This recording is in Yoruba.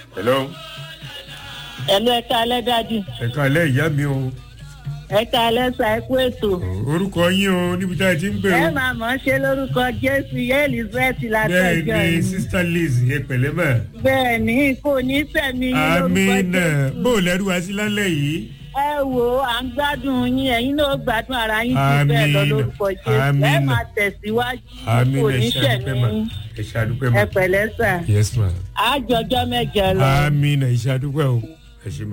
hello ẹ̀lú ẹ̀ka alẹ́ dájú ẹ̀ka alẹ́ ìyá mi o ẹ̀ka alẹ́ sa ẹ̀kú ètò. orúkọ yín o níbi tá a ti ń pè ẹ o máa mọ̀ ọ́ ṣe lórúkọ jésù yé elizabeth látọjọ́ bẹ́ẹ̀ ni yìí. sista liz ẹ pẹ̀lẹ́ mà bẹ́ẹ̀ ni kò ní sẹ̀mí yín lórúkọ amina jésù. bó o lẹ́rú wa sí lálẹ́ yìí ẹ wo à ń gbádùn yín ẹ̀yin náà gbádùn ara yín jù bẹ́ẹ̀ lọ Àmín. lórúkọ jésù ẹ Àmín. máa tẹ̀síwájú kò amina ní ẹ ṣe àdúpẹ́ mà sẹ̀mí yín ẹ ṣe àdúpẹ́ mà ẹ pẹ̀lẹ́ sà yes ma àjọjọ́ mẹ́jọ lọ. amina ẹ ṣe àdúpẹ́ o ẹ ṣe mà.